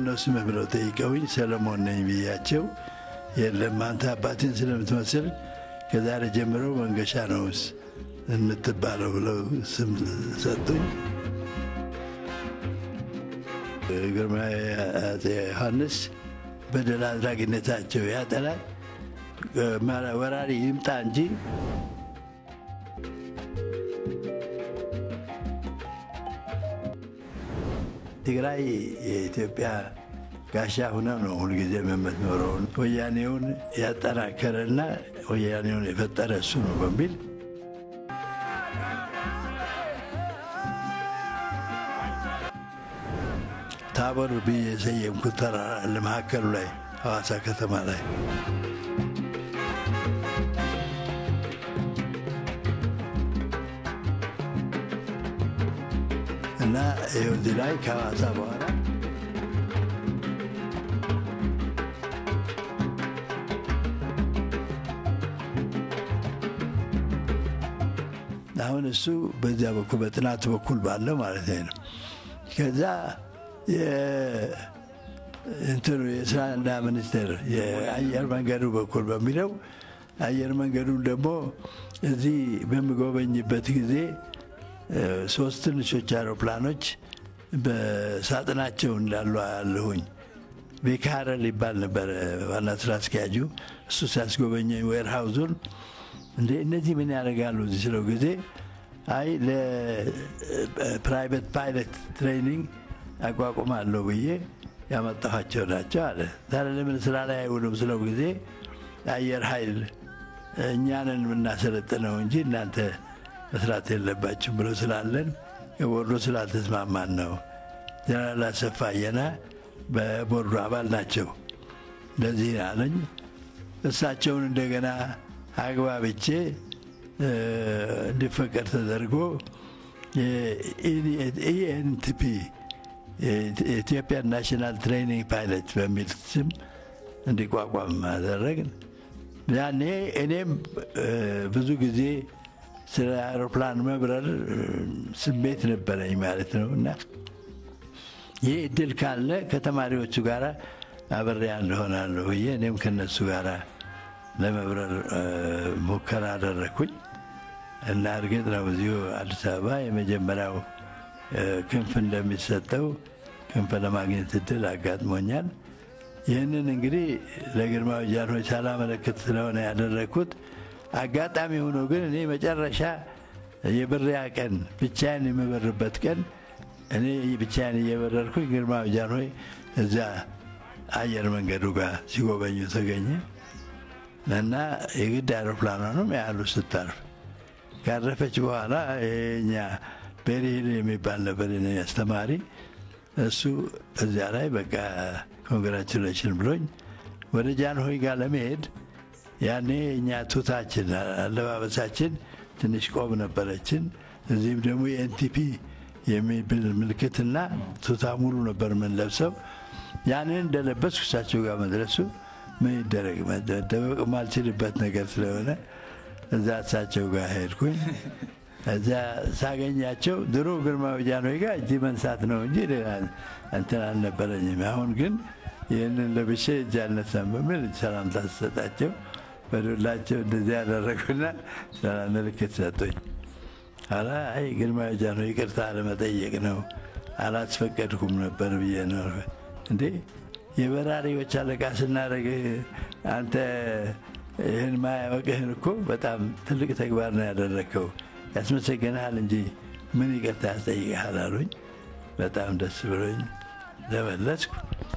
ማነው ስምህ ብለው ጠይቀውኝ ሰለሞን ነኝ ብያቸው የለም አንተ አባቴን ስለምትመስል ከዛሬ ጀምሮ መንገሻ ነው የምትባለው ብለው ስም ሰጡኝ። ግርማዊ አፄ ዮሐንስ በደል አድራጊነታቸው ያጠላል። ወራሪ ይምጣ እንጂ ትግራይ የኢትዮጵያ ጋሻ ሁነው ነው ሁልጊዜ የምትኖረውን ወያኔውን ያጠናከረና ወያኔውን የፈጠረ እሱ ነው በሚል ታቦር ብዬ የሰየምኩት ተራራ አለ መካከሉ ላይ ሐዋሳ ከተማ ላይ እና ይኸው እዚህ ላይ ከሐዋሳ በኋላ አሁን እሱ በዚያ በኩል በጥናት በኩል ባለው ማለት ነው። ከዛ እንትኑ የስራና ሚኒስቴር የአየር መንገዱ በኩል በሚለው አየር መንገዱን ደግሞ እዚህ በምጎበኝበት ጊዜ ሶስት ትንሾች አውሮፕላኖች በሳጥናቸው እንዳሉ አያለሁኝ። ቤካረል ይባል ነበረ ዋና ስራ አስኪያጁ። እሱ ሲያስጎበኘኝ ዌርሃውዙን እንደ እነዚህ ምን ያደርጋሉ እዚህ ስለው ጊዜ አይ ለፕራይቬት ፓይለት ትሬኒንግ አቋቁማለሁ ብዬ ያመጣኋቸው ናቸው አለ። ዛሬ ለምን ስራ ላይ አይውሉም ስለው ጊዜ አየር ኃይል እኛንን የምናሰለጥነው እንጂ እናንተ መስራት የለባችሁም ብሎ ስላለን የቦርዶ ስላልተስማማን ነው። ጀነራል አሰፋ አየና በቦርዶ አባል ናቸው። እንደዚህ አለኝ። እሳቸውን እንደገና አግባብቼ እንዲፈቀድ ተደርጎ ኢኤንቲፒ የኢትዮጵያን ናሽናል ትሬኒንግ ፓይለት በሚል ስም እንዲቋቋም አደረግን። ያኔ እኔም ብዙ ጊዜ ስለ አውሮፕላን መብረር ስሜት ነበረኝ ማለት ነው እና ይህ እድል ካለ ከተማሪዎቹ ጋር አብሬ እንደሆናለሁ ብዬ እኔም ከነሱ ጋር ለመብረር ሙከራ አደረግኩኝ እና እርግጥ ነው እዚሁ አዲስ አበባ የመጀመሪያው ክንፍ እንደሚሰጠው ክንፍ ለማግኘት እድል አጋጥሞኛል። ይህንን እንግዲህ ለግርማዊ ጃንሆይ ሳላመለክት ስለሆነ ያደረግኩት አጋጣሚ ሆኖ ግን እኔ መጨረሻ የብሪያ ቀን ብቻዬን የምበርበት ቀን እኔ ብቻዬን እየበረርኩኝ ግርማዊ ጃንሆይ እዚያ አየር መንገዱ ጋር ሲጎበኙ ተገኘ እና የግድ አውሮፕላኗንም ያህሉ ስታርፍ ካረፈች በኋላ የኛ ቤሪሂል የሚባል ነበር አስተማሪ። እሱ እዚያ ላይ በቃ ኮንግራቹሌሽን ብሎኝ ወደ ጃንሆይ ጋር ለመሄድ ያኔ እኛ ቱታችን አለባበሳችን ትንሽ ቆብ ነበረችን። እዚህም ደግሞ የኤንቲፒ የሚብል ምልክትና ቱታ ሙሉ ነበር የምንለብሰው። ያንን እንደለበስኩ እሳቸው ጋር መድረሱ ምን ይደረግ መደበቅ ማልችልበት ነገር ስለሆነ እዛ እሳቸው ጋር ሄድኩኝ። እዛ ሳገኛቸው ድሮ ግርማዊ ጃንሆይ ጋር እጅ መንሳት ነው እንጂ እንትን አልነበረኝም። አሁን ግን ይህንን ለብሼ እጅ አልነሳም በሚል ሰላምታ ስሰጣቸው በዱላቸው እንደዚህ ያደረጉና ሰላም ምልክት ሰጡኝ። ኋላ አይ ግርማዊ ጃንሆይ ይቅርታ ለመጠየቅ ነው አላስፈቀድኩም ነበር ብዬ ነው። እንዴ የበራሪዎች አለቃ ስናደርግ አንተ ይህን ማያወቅህን እኮ በጣም ትልቅ ተግባር ነው ያደረግከው፣ ያስመሰገንሃል እንጂ ምን ይቅርታ ያስጠይቅሃል አሉኝ። በጣም ደስ ብሎኝ ተመለስኩ።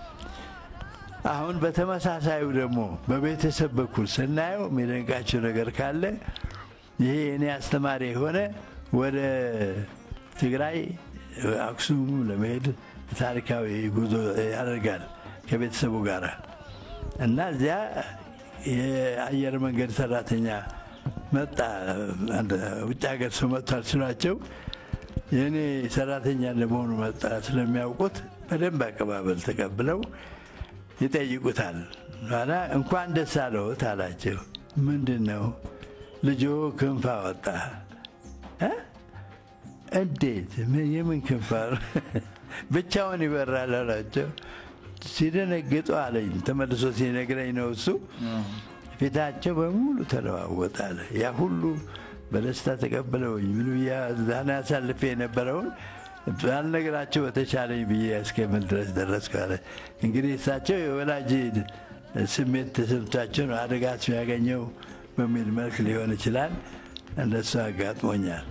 አሁን በተመሳሳዩ ደግሞ በቤተሰብ በኩል ስናየው የሚደንቃቸው ነገር ካለ ይሄ እኔ አስተማሪ የሆነ ወደ ትግራይ አክሱም ለመሄድ ታሪካዊ ጉዞ ያደርጋል ከቤተሰቡ ጋር እና እዚያ የአየር መንገድ ሰራተኛ መጣ። ውጭ ሀገር ሰው መጥቷል ስሏቸው የእኔ ሰራተኛ ለመሆኑ መጣ ስለሚያውቁት በደንብ አቀባበል ተቀብለው ይጠይቁታል። ኋላ እንኳን ደስ አለዎት አላቸው። ምንድን ነው ልጆ ክንፍ አወጣ። እንዴት? የምን ክንፍ? ብቻውን ይበራል አላቸው። ሲደነግጡ አለኝ። ተመልሶ ሲነግረኝ ነው እሱ ፊታቸው በሙሉ ተለዋወጠ አለ። ያ ሁሉ በደስታ ተቀበለውኝ ምን ብያ ዛና ያሳልፌ የነበረውን ባልነገራቸው በተቻለኝ ብዬ እስከምል ድረስ ደረስኩ አለ። እንግዲህ እሳቸው የወላጅ ስሜት ተሰምቷቸው ነው አደጋ የሚያገኘው በሚል መልክ ሊሆን ይችላል። እንደሱ አጋጥሞኛል።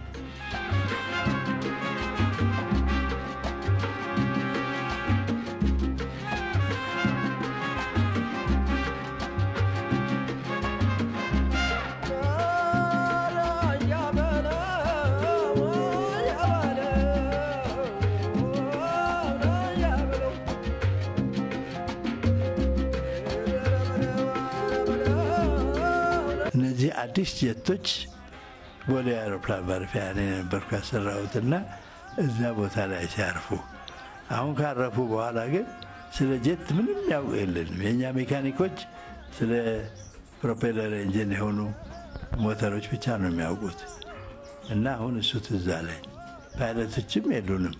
እነዚህ አዲስ ጀቶች ቦሌ አውሮፕላን ማረፊያ እኔ ነበርኩ ያሰራሁትና እዛ ቦታ ላይ ሲያርፉ፣ አሁን ካረፉ በኋላ ግን ስለ ጀት ምንም ያውቅ የለንም። የእኛ ሜካኒኮች ስለ ፕሮፔለር ኢንጂን የሆኑ ሞተሮች ብቻ ነው የሚያውቁት እና አሁን እሱ ትዝ አለኝ። ፓይለቶችም የሉንም፣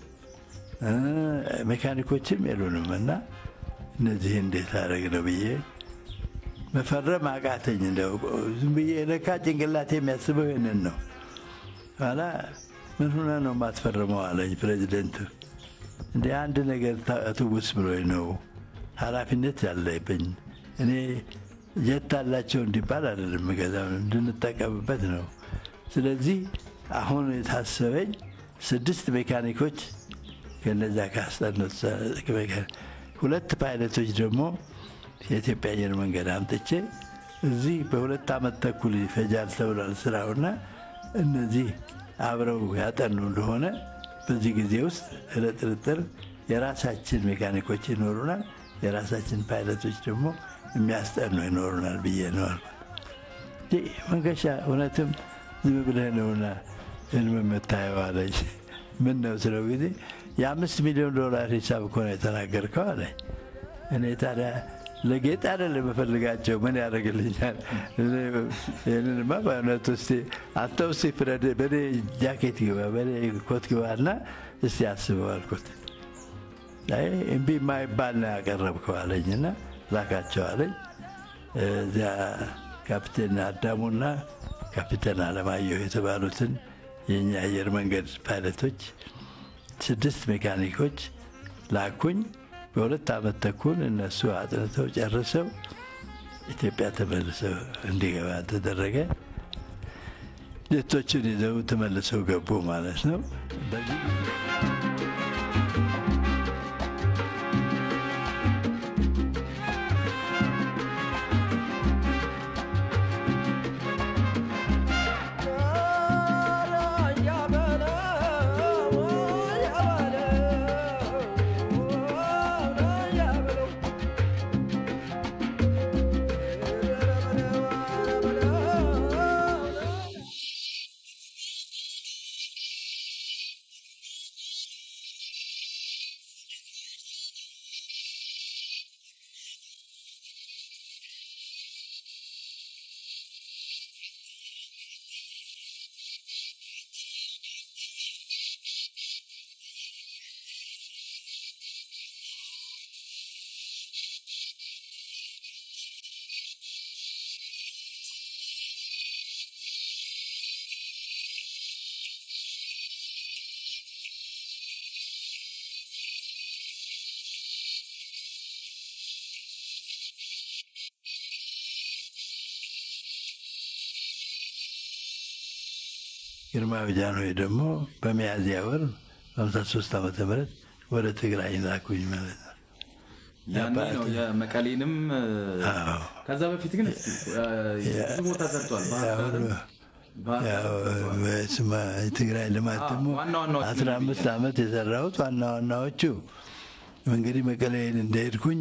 ሜካኒኮችም የሉንም እና እነዚህ እንዴት አደረግ ነው ብዬ መፈረም አቃተኝ። እንደው ዝም ብዬ ለካ ጭንቅላቴ የሚያስበው ይህንን ነው። ኋላ ምን ሆነ ነው የማትፈርመው አለኝ ፕሬዚደንቱ። እንደ አንድ ነገር ትውስ ብሎኝ ነው ኃላፊነት ያለብኝ እኔ ጀት አላቸው እንዲባል አይደለም ገዛው እንድንጠቀምበት ነው። ስለዚህ አሁን የታሰበኝ ስድስት ሜካኒኮች ከነዛ ካስጠኑት ሁለት ፓይለቶች ደግሞ የኢትዮጵያ አየር መንገድ አምጥቼ እዚህ በሁለት ዓመት ተኩል ይፈጃል ተብሏል ስራውና እነዚህ አብረው ያጠኑ እንደሆነ በዚህ ጊዜ ውስጥ ለጥርጥር የራሳችን ሜካኒኮች ይኖሩናል፣ የራሳችን ፓይለቶች ደግሞ የሚያስጠኑ ይኖሩናል ብዬ ነው አልኩት። መንገሻ እውነትም ዝም ብለህ ነውና ህልም የምታየው አለኝ። ምን ነው ስለው ጊዜ የአምስት ሚሊዮን ዶላር ሂሳብ እኮ ነው የተናገርከው አለኝ። እኔ ታዲያ ለጌጥ አይደለም የምፈልጋቸው ምን ያደርግልኛል? ይህንንማ በእውነቱ እስቲ አንተ እስቲ ፍረድ፣ በእኔ ጃኬት ግባ፣ በእኔ ኮት ግባና እስቲ አስበው አልኩት። እምቢ የማይባል ነው ያቀረብከው አለኝና ላካቸው አለኝ። እዚያ ካፕቴን አዳሙና ካፒቴን አለማየሁ የተባሉትን የእኛ አየር መንገድ ፓይለቶች ስድስት ሜካኒኮች ላኩኝ። በሁለት ዓመት ተኩል እነሱ አጥንተው ጨርሰው ኢትዮጵያ ተመልሰው እንዲገባ ተደረገ። ጀቶችን ይዘው ተመልሰው ገቡ ማለት ነው። በዚህ ግርማዊ ጃንሆይ ደግሞ በሚያዝያ ወር በሀምሳ ሶስት ዓመተ ምህረት ወደ ትግራይ ላኩኝ ማለት ነው። ያኔ ነው የመቀሌንም ከዛ በፊት ግን ብዙ ቦታ ሰርቷል። የትግራይ ልማት ደግሞ አስራ አምስት ዓመት የሰራሁት ዋና ዋናዎቹ እንግዲህ መቀሌን እንደሄድኩኝ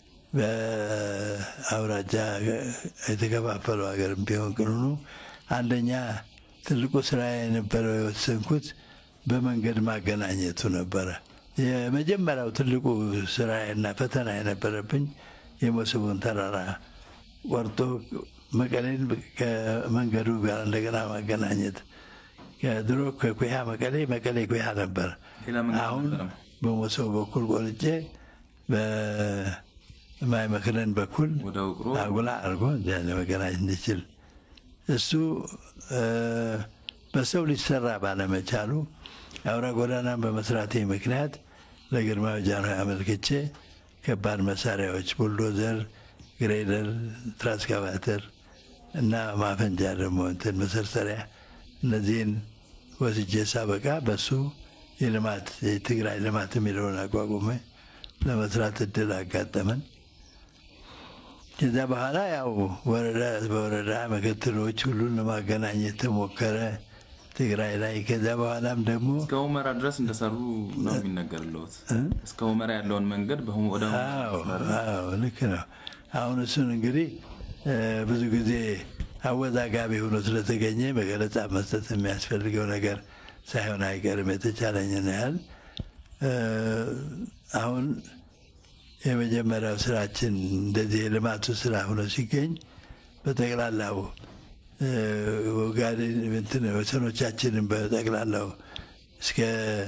በአውራጃ የተከፋፈለው ሀገር ቢሆን ቅኑ አንደኛ ትልቁ ስራ የነበረው የወሰንኩት በመንገድ ማገናኘቱ ነበረ። የመጀመሪያው ትልቁ ስራና ፈተና የነበረብኝ የመሰቦን ተራራ ቆርጦ መቀሌን ከመንገዱ ጋር እንደገና ማገናኘት። ድሮ ከኩያ መቀሌ፣ መቀሌ ኩያ ነበር። አሁን በመሰቦ በኩል ቆርጬ በማይ መክረን በኩል ወደ ውቅሮ አጉላ አድርጎ እዚያ ለመገናኘት እንዲችል እሱ በሰው ሊሰራ ባለመቻሉ አውራ ጎዳናን በመስራቴ ምክንያት ለግርማዊ ጃንሆይ አመልክቼ ከባድ መሳሪያዎች ቡልዶዘር፣ ግሬደር፣ ትራንስካቫተር እና ማፈንጃ ደግሞ እንትን መሰርሰሪያ እነዚህን ወስጄ ሳበቃ በሱ የልማት የትግራይ ልማት የሚለውን አቋቁመ ለመስራት እድል አጋጠመን። ከዚያ በኋላ ያው ወረዳ በወረዳ ምክትሎች ሁሉን ለማገናኘት ተሞከረ ትግራይ ላይ። ከዚያ በኋላም ደግሞ እስከ ሁመራ ድረስ እንደሰሩ ነው የሚነገርለት። እስከ ሁመራ ያለውን መንገድ በሁ- ወደ ሁመራ አዎ መስመር አዎ ልክ ነው። አሁን እሱን እንግዲህ ብዙ ጊዜ አወዛጋቢ ሆኖ ስለተገኘ በገለጻ መስጠት የሚያስፈልገው ነገር ሳይሆን አይቀርም። የተቻለኝን ያህል አሁን የመጀመሪያው ስራችን እንደዚህ የልማቱ ስራ ሆኖ ሲገኝ በጠቅላላው ወጋዴን እንትን ወሰኖቻችንን በጠቅላላው እስከ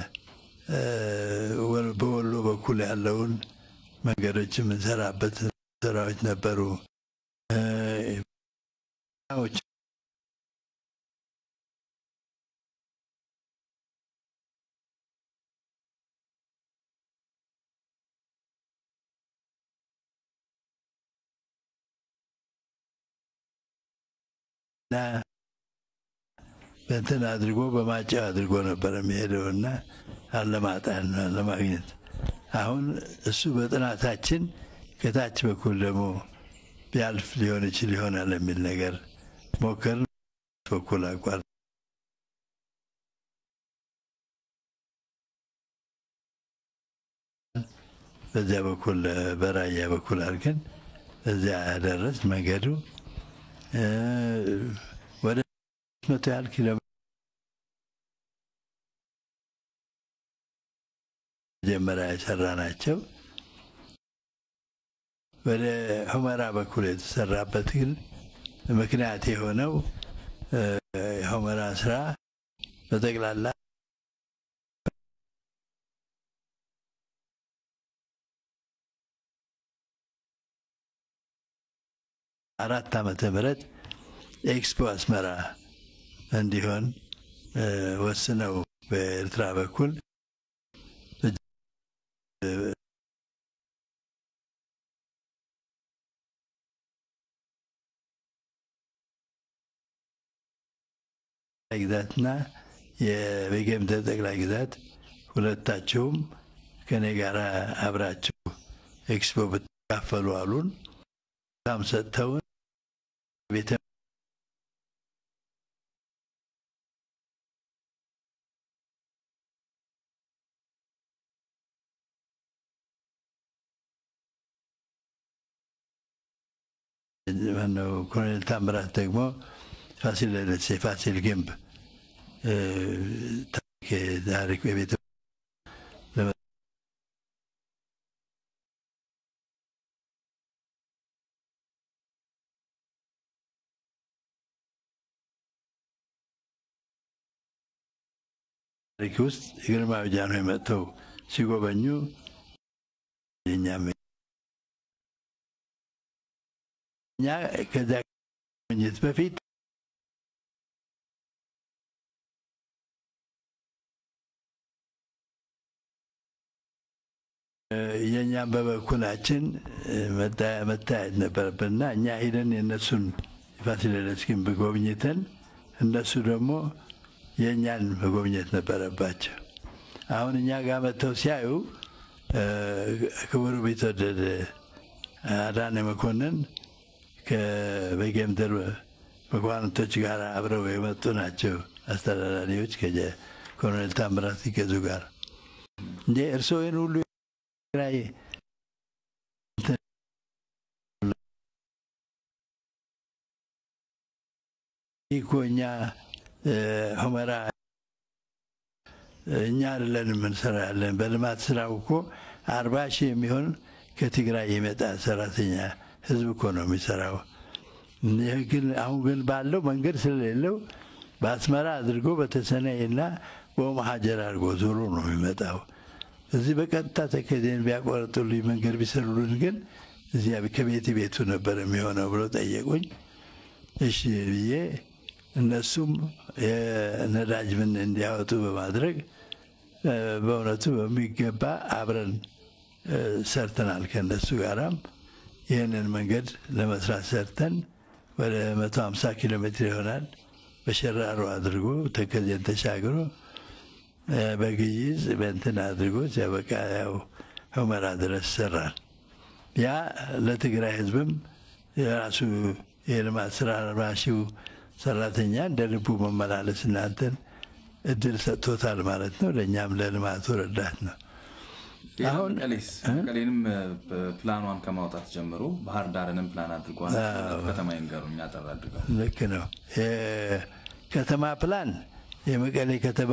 በወሎ በኩል ያለውን መንገዶች የምንሰራበት ስራዎች ነበሩ። እና በእንትን አድርጎ በማጫው አድርጎ ነበር የሚሄደው እና አለማጣን ለማግኘት አሁን እሱ በጥናታችን ከታች በኩል ደግሞ ቢያልፍ ሊሆን ይችል ይሆናል የሚል ነገር ሞከርን። በኩል አቋር በዚያ በኩል በራያ በኩል አድርገን እዚያ ደረስ መንገዱ ወደ መቶ ያህል ኪሎ መጀመሪያ የሰራ ናቸው። ወደ ሁመራ በኩል የተሰራበት ግን ምክንያት የሆነው የሁመራ ስራ በጠቅላላ አራት ዓመተ ምህረት ኤክስፖ አስመራ እንዲሆን ወስነው በኤርትራ በኩል ግዛትና የቤጌምድር ጠቅላይ ግዛት ሁለታችሁም ከኔ ጋር አብራችሁ ኤክስፖ ብትካፈሉ አሉን። በጣም ሰጥተውን ቤተ ማነው ኮሎኔል ታምራት ደግሞ ፋሲለደስ የፋሲል ግንብ ታሪክ የቤተ ታሪክ ውስጥ የግርማዊ ጃንሆይ መጥተው ሲጎበኙ የኛም እኛ ከዚያ ጉብኝት በፊት የእኛም በበኩላችን መታየት ነበረብንና እኛ ሄደን የእነሱን የፋሲለደስ ግንብ ጎብኝተን እነሱ ደግሞ የእኛን መጎብኘት ነበረባቸው። አሁን እኛ ጋር መጥተው ሲያዩ ክቡር ቢትወደድ አዳነ መኮንን ከበጌምድር መኳንንቶች ጋር አብረው የመጡ ናቸው። አስተዳዳሪዎች ከኮሎኔል ታምራት ሲገዙ ጋር እንዴ እርስዎ ይህን ሁሉ ላይ እኮ እኛ ሁመራ እኛ አይደለን የምንሰራ ያለን በልማት ስራው እኮ አርባ ሺህ የሚሆን ከትግራይ የመጣ ሰራተኛ ህዝብ እኮ ነው የሚሰራው። ይህ ግን አሁን ግን ባለው መንገድ ስለሌለው በአስመራ አድርጎ በተሰነይና በኦሞ ሀጀር አድርጎ ዞሮ ነው የሚመጣው እዚህ በቀጥታ ተከዜን ቢያቆረጡልኝ መንገድ ቢሰሩልን ግን እዚያ ከቤት ቤቱ ነበር የሚሆነው ብሎ ጠየቁኝ። እሺ ብዬ እነሱም የነዳጅ ምን እንዲያወጡ በማድረግ በእውነቱ በሚገባ አብረን ሰርተናል። ከእነሱ ጋራም ይህንን መንገድ ለመስራት ሰርተን ወደ 150 ኪሎ ሜትር ይሆናል በሸራሮ አድርጎ ተከዜን ተሻግሮ በግይዝ በእንትን አድርጎ ሲያበቃ ያው ሁመራ ድረስ ሰራል። ያ ለትግራይ ሕዝብም የራሱ የልማት ስራ ራሺው ሰራተኛ እንደ ልቡ መመላለስ እናንተን እድል ሰጥቶታል ማለት ነው። ለእኛም ለልማቱ ረዳት ነው። አሁን መቀሌንም ፕላኗን ከማውጣት ጀምሮ ባህር ዳርንም ፕላን አድርጓል። ከተማ ይንገሩኝ አጠር አድርገው። ልክ ነው። የከተማ ፕላን የመቀሌ ከተማ፣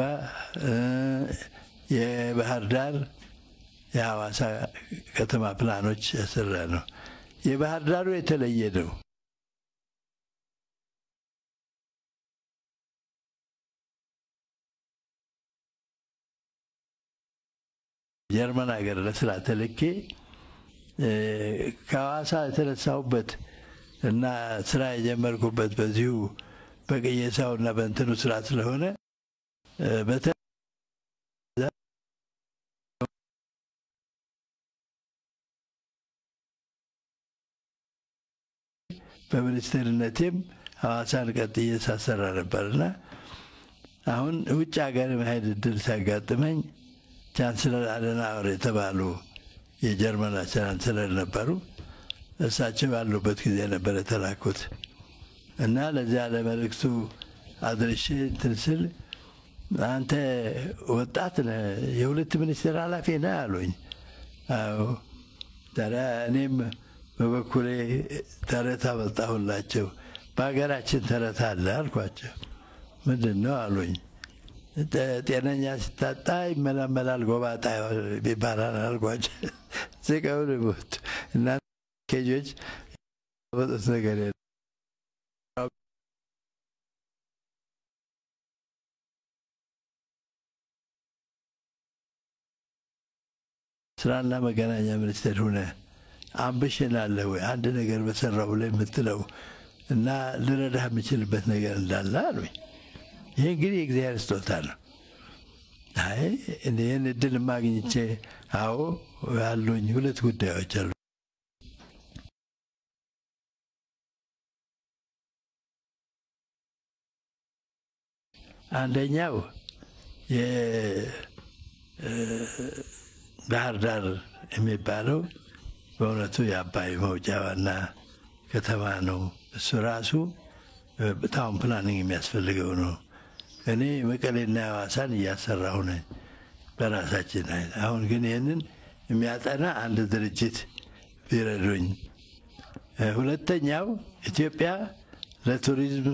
የባህር ዳር፣ የሐዋሳ ከተማ ፕላኖች ያሰራ ነው። የባህር ዳሩ የተለየ ነው። ጀርመን ሀገር ለስራ ተልኬ ከሐዋሳ የተነሳሁበት እና ስራ የጀመርኩበት በዚሁ በቅየሳው እና በእንትኑ ስራ ስለሆነ በሚኒስቴርነቴም ሐዋሳን ቀጥዬ ሳሰራ ነበርና አሁን ውጭ ሀገር መሄድ እድል ሲያጋጥመኝ ቻንስለር አደናወር የተባሉ የጀርመን ቻንስለር ነበሩ። እሳቸው ያሉበት ጊዜ ነበር የተላኩት እና ለዚያ ለመልእክቱ አድርሼ እንትን ስል አንተ ወጣት ነህ፣ የሁለት ሚኒስቴር ኃላፊ ነህ አሉኝ። አዎ ታዲያ እኔም በበኩሌ ተረት አመጣሁላቸው። በሀገራችን ተረት አለ አልኳቸው። ምንድን ነው አሉኝ። ጤነኛ ሲታጣ ይመላመላል ጎባጣ ይባላል አልኳቸው። ስቀውን ሞት እና ኬጆች ወጡት ነገር የለም። ስራና መገናኛ ሚኒስቴር ሁነ አምብሽን አለ ወይ አንድ ነገር በሰራው ላይ የምትለው እና ልረዳህ የምችልበት ነገር እንዳለ አሉኝ። ይህ እንግዲህ የእግዚአብሔር ስጦታ ነው። አይ ይህን እድል ማግኝቼ አዎ ያሉኝ ሁለት ጉዳዮች አሉ። አንደኛው የባህር ዳር የሚባለው በእውነቱ የአባይ መውጫ ዋና ከተማ ነው። እሱ ራሱ በጣም ፕላኒንግ የሚያስፈልገው ነው። እኔ መቀሌና ሐዋሳን እያሰራሁ ነኝ በራሳችን አይነት። አሁን ግን ይህንን የሚያጠና አንድ ድርጅት ቢረዱኝ። ሁለተኛው ኢትዮጵያ ለቱሪዝም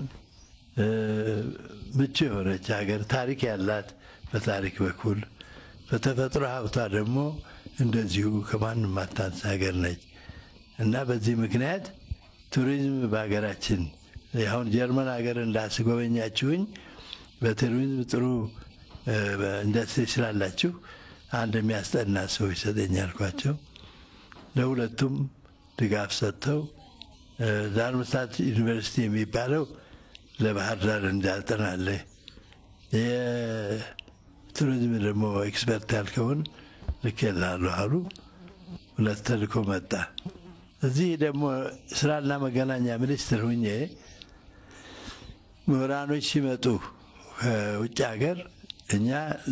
ምቹ የሆነች ሀገር፣ ታሪክ ያላት በታሪክ በኩል በተፈጥሮ ሀብቷ ደግሞ እንደዚሁ ከማንም ማታንስ ሀገር ነች እና በዚህ ምክንያት ቱሪዝም በሀገራችን አሁን ጀርመን ሀገር እንዳስጎበኛችሁኝ በቱሪዝም ጥሩ ኢንዱስትሪ ስላላችሁ አንድ የሚያስጠና ሰው ይሰጠኝ አልኳቸው። ለሁለቱም ድጋፍ ሰጥተው ዳርምስታት ዩኒቨርሲቲ የሚባለው ለባህር ዳር እንዳጠናለ የቱሪዝም ደግሞ ኤክስፐርት ያልከውን ልኬልሃለሁ አሉ። ሁለት ተልኮ መጣ። እዚህ ደግሞ ስራና መገናኛ ሚኒስትር ሁኜ ምሁራኖች ሲመጡ ከውጭ ሀገር እኛ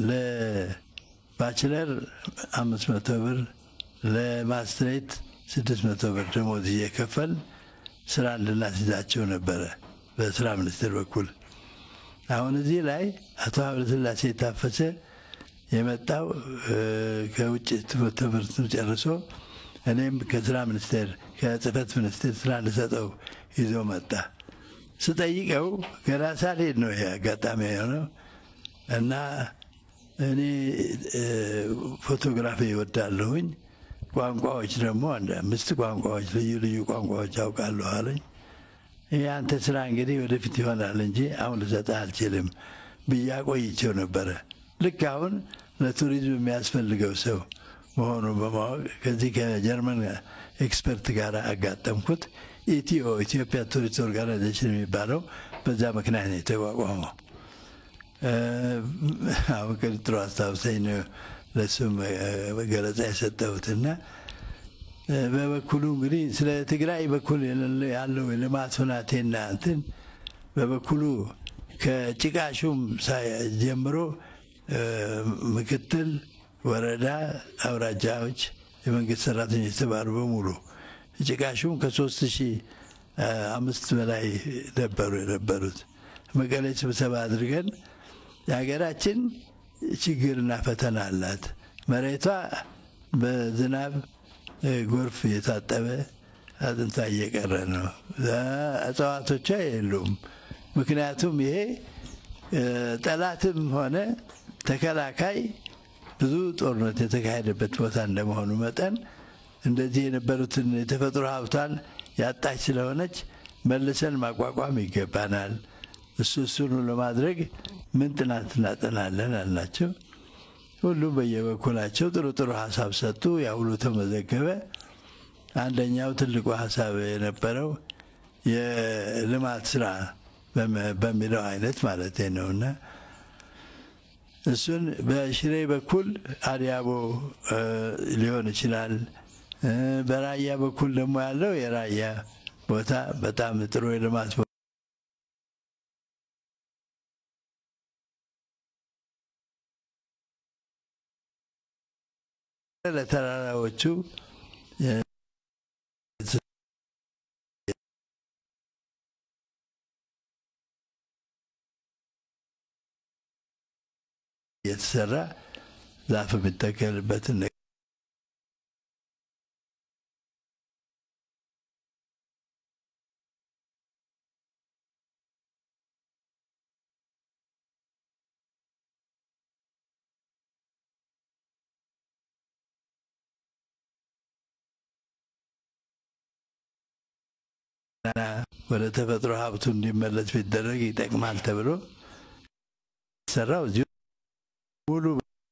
ለባችለር አምስት መቶ ብር ለማስትሬት ስድስት መቶ ብር ደሞዝ እየከፈል ስራ እንድናስይዛቸው ነበረ በስራ ሚኒስቴር በኩል። አሁን እዚህ ላይ አቶ ሀብለስላሴ የታፈሰ የመጣው ከውጭ ትምህርት ጨርሶ እኔም ከስራ ሚኒስቴር ከጽህፈት ሚኒስቴር ስራ እንድሰጠው ይዞ መጣ። ስጠይቀው ገና ሳልሄድ ነው ይሄ አጋጣሚ የሆነው እና እኔ ፎቶግራፊ ይወዳለሁኝ፣ ቋንቋዎች ደግሞ አንድ አምስት ቋንቋዎች ልዩ ልዩ ቋንቋዎች አውቃለሁ አለኝ። ይህ አንተ ስራ እንግዲህ ወደፊት ይሆናል እንጂ አሁን ልሰጥህ አልችልም ብዬ አቆይቼው ነበረ። ልክ አሁን ለቱሪዝም የሚያስፈልገው ሰው መሆኑ በማወቅ ከዚህ ከጀርመን ኤክስፐርት ጋር አጋጠምኩት። ኢቲኦ ኢትዮጵያ ቱሪስት ኦርጋናይዜሽን የሚባለው በዛ ምክንያት ነው የተቋቋመው። አሁን ቅጥሩ አስታውሰኝ ነው ለሱም ገለጻ የሰጠሁትና በበኩሉ እንግዲህ ስለ ትግራይ በኩል ያለው የልማት ሁናቴና እንትን በበኩሉ ከጭቃሹም ጀምሮ ምክትል፣ ወረዳ፣ አውራጃዎች የመንግስት ሰራተኞች የተባሉ በሙሉ ጭቃሹም ከሶስት ሺህ አምስት በላይ ነበሩ የነበሩት መቀሌ ስብሰባ አድርገን የሀገራችን ችግርና ፈተና አላት። መሬቷ በዝናብ ጎርፍ እየታጠበ አጥንቷ እየቀረ ነው። እጽዋቶቿ የሉም። ምክንያቱም ይሄ ጠላትም ሆነ ተከላካይ ብዙ ጦርነት የተካሄደበት ቦታ እንደመሆኑ መጠን እንደዚህ የነበሩትን የተፈጥሮ ሀብቷን ያጣች ስለሆነች መልሰን ማቋቋም ይገባናል። እሱ እሱን ለማድረግ ምን ጥናት እናጠናለን አልናቸው። ሁሉም በየበኩላቸው ጥሩ ጥሩ ሀሳብ ሰጡ። ያ ሁሉ ተመዘገበ። አንደኛው ትልቁ ሀሳብ የነበረው የልማት ስራ በሚለው አይነት ማለት ነውና እሱን በሽሬ በኩል አዲያቦ ሊሆን ይችላል። በራያ በኩል ደግሞ ያለው የራያ ቦታ በጣም ጥሩ የልማት ለተራራዎቹ የተሰራ ዛፍ የሚተከልበትን ወደ ተፈጥሮ ሀብቱ እንዲመለስ ቢደረግ ይጠቅማል ተብሎ ሰራው እዚሁ ሙሉ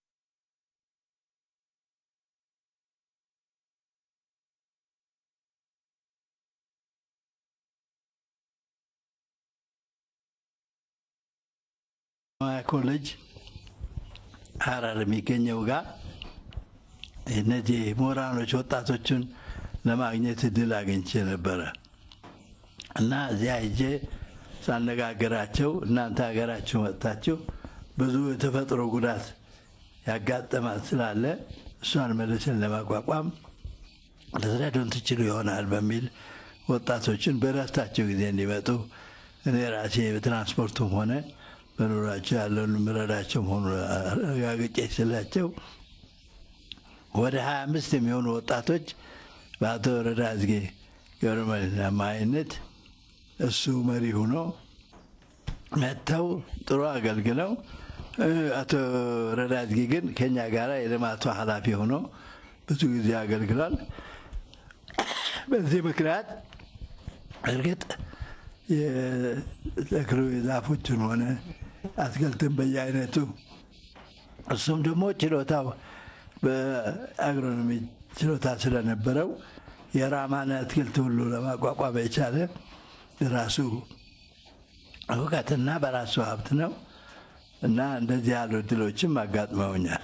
ኮሌጅ ሀረር የሚገኘው ጋር እነዚህ ምሁራኖች ወጣቶችን ለማግኘት እድል አግኝቼ ነበረ እና እዚያ ሄጄ ሳነጋገራቸው እናንተ ሀገራችሁ መጥታችሁ ብዙ የተፈጥሮ ጉዳት ያጋጠማት ስላለ እሷን መልሰን ለማቋቋም ልትረዱን ትችሉ ይሆናል በሚል ወጣቶችን በረፍታቸው ጊዜ እንዲመጡ እኔ ራሴ በትራንስፖርቱም ሆነ በኑሯቸው ያለውን ምረዳቸው መሆኑ አረጋግጬ ስላቸው ወደ ሀያ አምስት የሚሆኑ ወጣቶች በአቶ ወረዳ አዝጌ ገብረመድህን አማካኝነት እሱ መሪ ሆኖ መጥተው ጥሩ አገልግለው አቶ ወረዳ አዝጌ ግን ከኛ ጋር የልማቱ ኃላፊ ሆኖ ብዙ ጊዜ አገልግሏል። በዚህ ምክንያት እርግጥ የተክሉ የዛፎችን ሆነ አትክልትን በየአይነቱ እሱም ደግሞ ችሎታው በአግሮኖሚ ችሎታ ስለነበረው የራማን አትክልት ሁሉ ለማቋቋም የቻለ ራሱ እውቀትና በራሱ ሀብት ነው እና እንደዚህ ያሉ እድሎችም አጋጥመውኛል።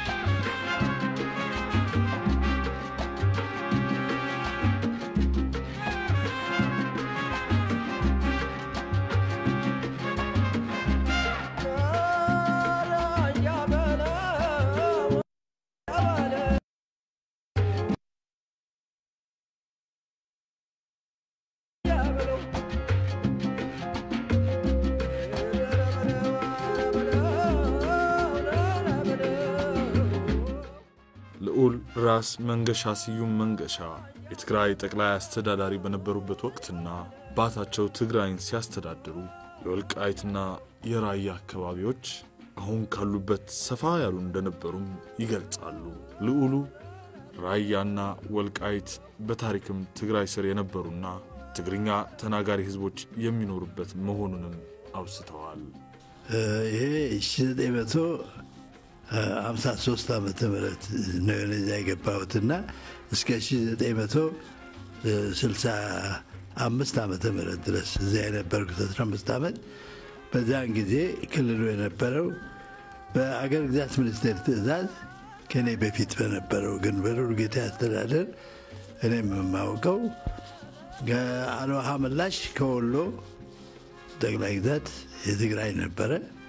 ልዑል ራስ መንገሻ ስዩም መንገሻ የትግራይ ጠቅላይ አስተዳዳሪ በነበሩበት ወቅትና አባታቸው ትግራይን ሲያስተዳድሩ የወልቃይትና የራያ አካባቢዎች አሁን ካሉበት ሰፋ ያሉ እንደነበሩም ይገልጻሉ። ልዑሉ ራያና ወልቃይት በታሪክም ትግራይ ስር የነበሩና ትግርኛ ተናጋሪ ሕዝቦች የሚኖሩበት መሆኑንም አውስተዋል። ይሄ ሺ ዘጠኝ መቶ ሀምሳ ሶስት ዓመተ ምህረት ነው እዚያ የገባሁትና እስከ ሺ ዘጠኝ መቶ ስልሳ አምስት ዓመተ ምህረት ድረስ እዚያ የነበርኩት አስራ አምስት ዓመት በዚያን ጊዜ ክልሉ የነበረው በአገር ግዛት ሚኒስቴር ትእዛዝ ከእኔ በፊት በነበረው ግን በሉልጌታ አስተዳደር እኔም የማውቀው አልዋሃ ምላሽ ከወሎ ጠቅላይ ግዛት የትግራይ ነበረ።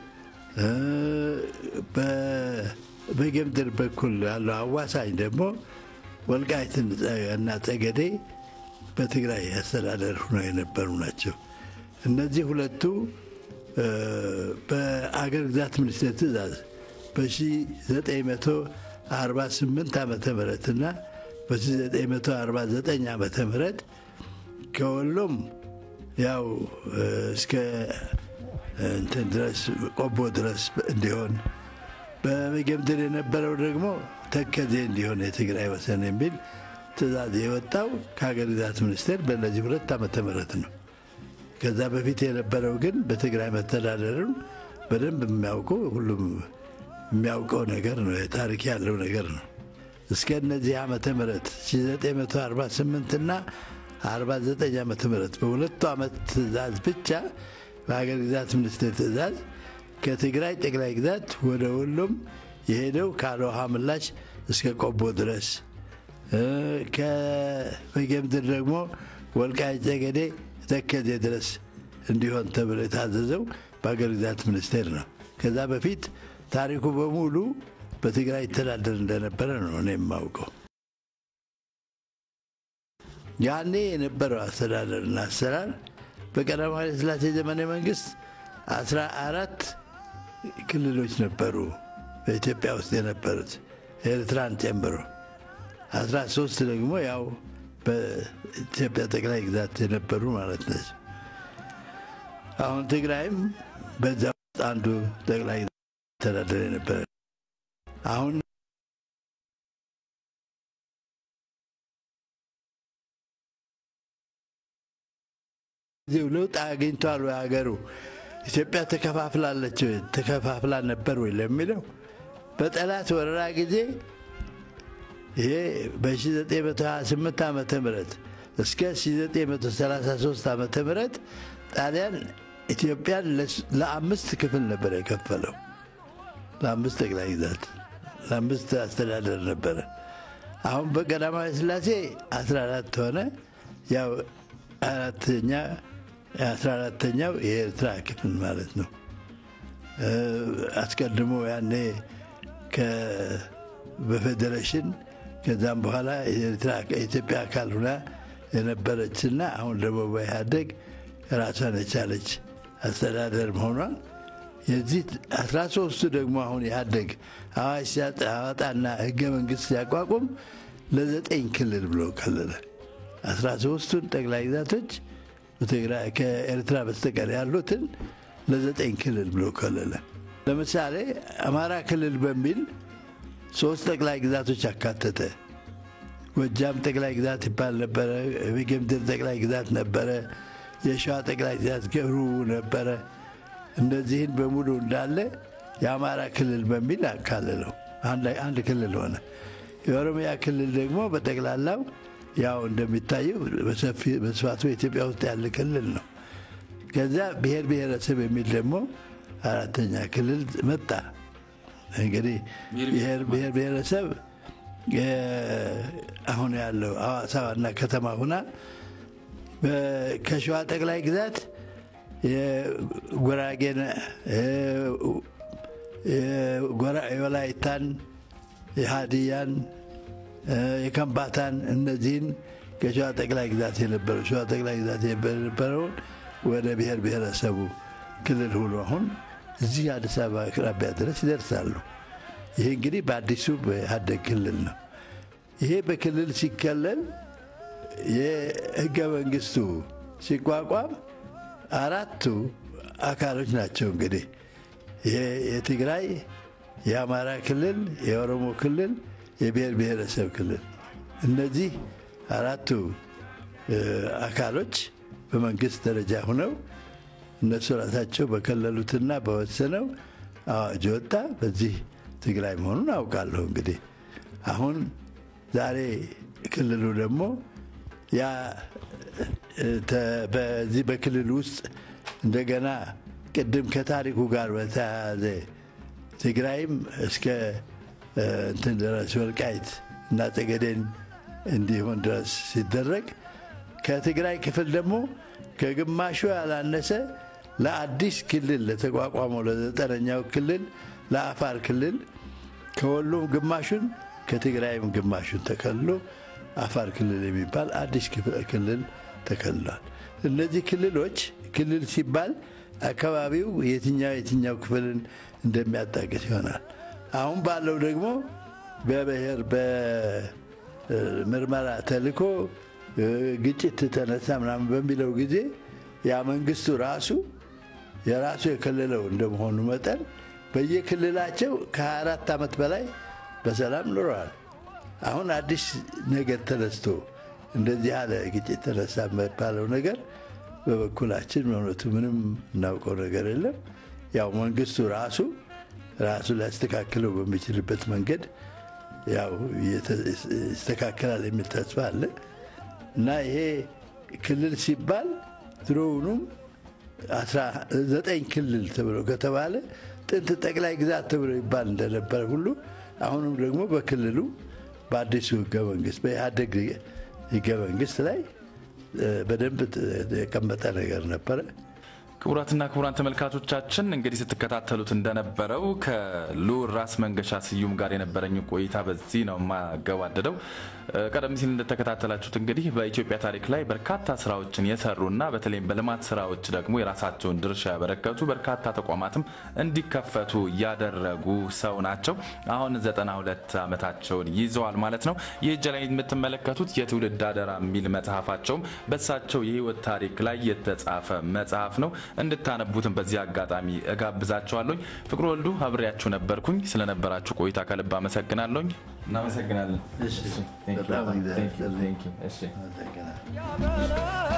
በጌምድር በኩል ያለው አዋሳኝ ደግሞ ወልቃይት እና ጠገዴ በትግራይ አስተዳደር ሆነው የነበሩ ናቸው። እነዚህ ሁለቱ በአገር ግዛት ሚኒስቴር ትእዛዝ በ1948 ዓመተ ምህረት እና በ1949 ዓመተ ምህረት ከወሎም ያው እስከ እንትን ድረስ ቆቦ ድረስ እንዲሆን በመገምድር የነበረው ደግሞ ተከዜ እንዲሆን የትግራይ ወሰን የሚል ትእዛዝ የወጣው ከሀገር ግዛት ሚኒስቴር በእነዚህ ሁለት ዓመተ ምህረት ነው። ከዛ በፊት የነበረው ግን በትግራይ መተዳደርን በደንብ የሚያውቀው ሁሉም የሚያውቀው ነገር ነው። ታሪክ ያለው ነገር ነው። እስከ እነዚህ ዓመተ ምህረት 1948 እና 49 ዓመተ ምህረት በሁለቱ ዓመት ትእዛዝ ብቻ በሀገር ግዛት ሚኒስቴር ትእዛዝ ከትግራይ ጠቅላይ ግዛት ወደ ወሎም የሄደው ከአልዋሃ ምላሽ እስከ ቆቦ ድረስ ከበጌምድር ደግሞ ወልቃይት ጠገዴ ተከዜ ድረስ እንዲሆን ተብሎ የታዘዘው በሀገር ግዛት ሚኒስቴር ነው። ከዛ በፊት ታሪኩ በሙሉ በትግራይ ይተዳደር እንደነበረ ነው እኔ የማውቀው። ያኔ የነበረው አስተዳደርና አሰራር በቀዳማዊ ኃይለ ሥላሴ ዘመነ መንግስት አስራ አራት ክልሎች ነበሩ በኢትዮጵያ ውስጥ የነበሩት ኤርትራን ጨምሮ አስራ ሶስት ደግሞ ያው በኢትዮጵያ ጠቅላይ ግዛት የነበሩ ማለት ነች። አሁን ትግራይም በዛ ውስጥ አንዱ ጠቅላይ ግዛት ተዳደር የነበረ አሁን ጊዜው ለውጥ አግኝቷል ወይ ሀገሩ ኢትዮጵያ ተከፋፍላለች ተከፋፍላ ነበር ወይ ለሚለው በጠላት ወረራ ጊዜ ይሄ በ1928 ዓመተ ምህረት እስከ 1933 ዓመተ ምህረት ጣሊያን ኢትዮጵያን ለአምስት ክፍል ነበር የከፈለው። ለአምስት ጠቅላይ ግዛት፣ ለአምስት አስተዳደር ነበረ። አሁን በቀዳማዊ ሥላሴ 14 ሆነ። ያው አራተኛ አስራ አራተኛው የኤርትራ ክፍል ማለት ነው። አስቀድሞ ያኔ በፌዴሬሽን ከዛም በኋላ የኢትዮጵያ አካል ሁና የነበረችና አሁን ደግሞ በኢህአደግ ራሷን የቻለች አስተዳደር መሆኗን የዚህ አስራ ሶስቱ ደግሞ አሁን ኢህአደግ አዋጅ ሲያወጣና ህገ መንግስት ሲያቋቁም ለዘጠኝ ክልል ብሎ ከለለ። አስራ ሶስቱን ጠቅላይ ግዛቶች ከኤርትራ በስተቀር ያሉትን ለዘጠኝ ክልል ብሎ ከለለ። ለምሳሌ አማራ ክልል በሚል ሶስት ጠቅላይ ግዛቶች አካተተ። ጎጃም ጠቅላይ ግዛት ይባል ነበረ። የጌምድር ጠቅላይ ግዛት ነበረ። የሸዋ ጠቅላይ ግዛት ገብሩ ነበረ። እነዚህን በሙሉ እንዳለ የአማራ ክልል በሚል አካለለው። አንድ ክልል ሆነ። የኦሮሚያ ክልል ደግሞ በጠቅላላው ያው እንደሚታየው በስፋቱ ኢትዮጵያ ውስጥ ያለ ክልል ነው። ከዚያ ብሔር ብሔረሰብ የሚል ደግሞ አራተኛ ክልል መጣ። እንግዲህ ብሔር ብሔረሰብ አሁን ያለው ሐዋሳ ዋና ከተማ ሁና ከሸዋ ጠቅላይ ግዛት የጉራጌን የወላይታን፣ የሀዲያን፣ የከምባታን እነዚህን ከሸዋ ጠቅላይ ግዛት የነበረው ሸዋ ጠቅላይ ግዛት የነበረውን ወደ ብሔር ብሔረሰቡ ክልል ሁሉ አሁን እዚህ አዲስ አበባ አቅራቢያ ድረስ ይደርሳሉ። ይሄ እንግዲህ በአዲሱ በኢህአዴግ ክልል ነው። ይሄ በክልል ሲከለል የህገ መንግስቱ ሲቋቋም አራቱ አካሎች ናቸው እንግዲህ ይሄ የትግራይ፣ የአማራ ክልል፣ የኦሮሞ ክልል፣ የብሔር ብሔረሰብ ክልል እነዚህ አራቱ አካሎች በመንግስት ደረጃ ሆነው እነሱ ራሳቸው በከለሉትና በወሰነው አዋጅ ወጣ። በዚህ ትግራይ መሆኑን አውቃለሁ። እንግዲህ አሁን ዛሬ ክልሉ ደግሞ ያ በዚህ በክልል ውስጥ እንደገና ቅድም ከታሪኩ ጋር በተያያዘ ትግራይም እስከ እንትን ድረስ ወልቃይት እና ጠገዴን እንዲሆን ድረስ ሲደረግ ከትግራይ ክፍል ደግሞ ከግማሹ ያላነሰ ለአዲስ ክልል ለተቋቋመው ለዘጠነኛው ክልል ለአፋር ክልል ከወሎም ግማሹን ከትግራይም ግማሹን ተከልሎ አፋር ክልል የሚባል አዲስ ክልል ተከልሏል። እነዚህ ክልሎች ክልል ሲባል አካባቢው የትኛው የትኛው ክፍልን እንደሚያጣቅስ ይሆናል። አሁን ባለው ደግሞ በብሔር በምርመራ ተልኮ ግጭት ተነሳ ምናምን በሚለው ጊዜ ያ መንግስቱ ራሱ የራሱ የክልለው እንደመሆኑ መጠን በየክልላቸው ከ24 ዓመት በላይ በሰላም ኑረዋል። አሁን አዲስ ነገር ተነስቶ እንደዚህ ያለ ግጭት ተነሳ የሚባለው ነገር በበኩላችን በእውነቱ ምንም እናውቀው ነገር የለም። ያው መንግስቱ ራሱ ራሱ ሊያስተካክለው በሚችልበት መንገድ ያው ይስተካከላል የሚል ተስፋ አለ እና ይሄ ክልል ሲባል ድሮውኑም ዘጠኝ ክልል ተብሎ ከተባለ ጥንት ጠቅላይ ግዛት ተብሎ ይባል እንደነበረ ሁሉ አሁንም ደግሞ በክልሉ በአዲሱ ህገ መንግስት በኢህአደግ ህገ መንግስት ላይ በደንብ የቀመጠ ነገር ነበረ። ክቡራትና ክቡራን ተመልካቾቻችን እንግዲህ ስትከታተሉት እንደነበረው ከልዑል ራስ መንገሻ ስዩም ጋር የነበረኝ ቆይታ በዚህ ነው የማገባደደው። ቀደም ሲል እንደተከታተላችሁት እንግዲህ በኢትዮጵያ ታሪክ ላይ በርካታ ስራዎችን የሰሩና በተለይም በልማት ስራዎች ደግሞ የራሳቸውን ድርሻ ያበረከቱ በርካታ ተቋማትም እንዲከፈቱ ያደረጉ ሰው ናቸው። አሁን 92 ዓመታቸውን ይዘዋል ማለት ነው። ይህ እጅ ላይ የምትመለከቱት የትውልድ አደራ የሚል መጽሐፋቸውም በሳቸው የህይወት ታሪክ ላይ የተጻፈ መጽሐፍ ነው። እንድታነቡትን በዚህ አጋጣሚ እጋብዛቸዋለሁኝ። ፍቅሩ ወልዱ አብሬያችሁ ነበርኩኝ። ስለነበራችሁ ቆይታ ከልብ አመሰግናለሁኝ። እናመሰግናለን። በጣም እግዚአብሔር ይስጥልኝ። አመሰግናለሁ።